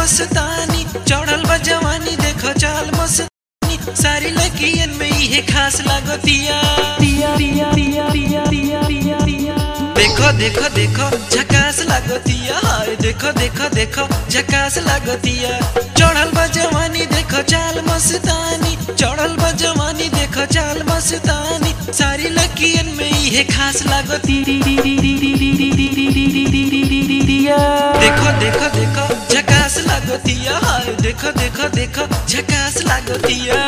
मस्तानी चढ़ल बा जवानी देखो चाल मस्तानी सारी लड़कियन में इहे खास लागतिया देखो देखो देखो झकास लागतिया हाय देखो देखो देखो झकास लागतिया चढ़ल बा जवानी देखो चाल मस्तानी चढ़ल बा जवानी देखो चाल मस्तानी सारी लड़कियन में इहे खास लागती देखो देखो देखो झकास लागतिया हाय देखो देखो देखो झकास लागतिया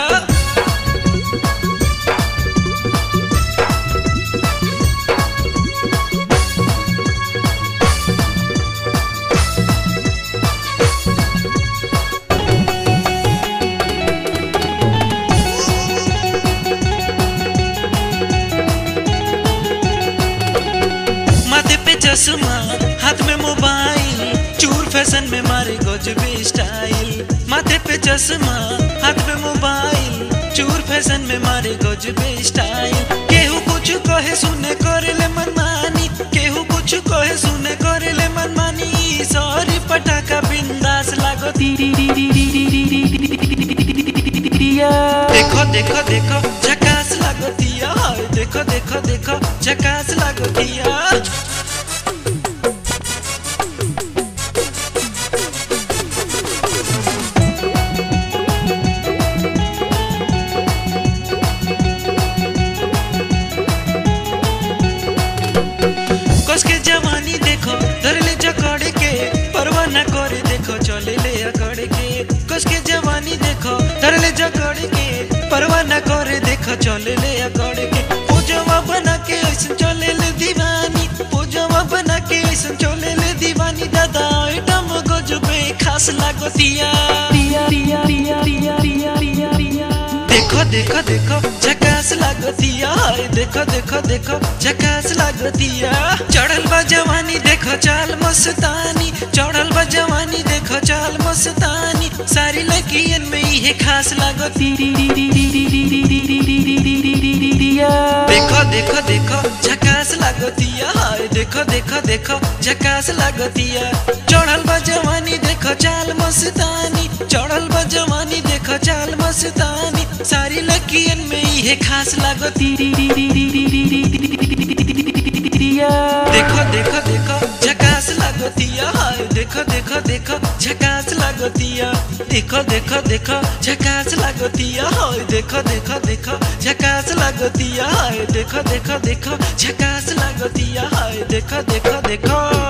माथे पे चश्मा हाथ में मोबाइल चूर फैशन में मारे गजबे स्टाइल माथे पे चश्मा हाथ में मोबाइल चूर फैशन में मारे गजबे स्टाइल केहू कुछ कहे सुने करे ले मनमानी केहू कुछ कहे सुने करे ले मनमानी सॉरी पटाखा बिंदास लागो देखो देखो देखो झकास लागतिया हाय देखो देखो देखो झकास लागतिया कस के जवानी देखो धरले जकड़े के परवाह न करे देखो चले ले अकड़े के कस के जवानी देखो धरले जकड़े के परवाह न करे देखो चले ले अकड़े के पूजवा बना के ऐसन चले ले दीवानी पूजवा बना के ऐसन चले ले दीवानी दादा आइटम गजबे खास लागतिया देखो देखो देखो झकास लागतिया हाय देखो देखो देखो झकास लागतिया चढ़ल बा जवानी देखो चाल मस्तानी चढ़ल बा जवानी देखो चाल मस्तानी सारी लड़कियन में इहे खास लागती देखो देखो देखो झकास लागतिया हाय देखो देखो देखो झकास लागतिया चढ़ल बा जवानी देखो चाल मस्तानी चढ़ल बा जवानी देखो चाल मस्तानी सारी लड़कियन में इहे खास लागती देखो देखो देखो झकास लागतिया हाय देखो देखो देखो झकास लागतिया देखो देखो देखो झकास लागतिया हाय देखो देखो देखो झकास लागतिया हाय देखो देखो देखो झकास लागतिया हाय देखो देखो देखो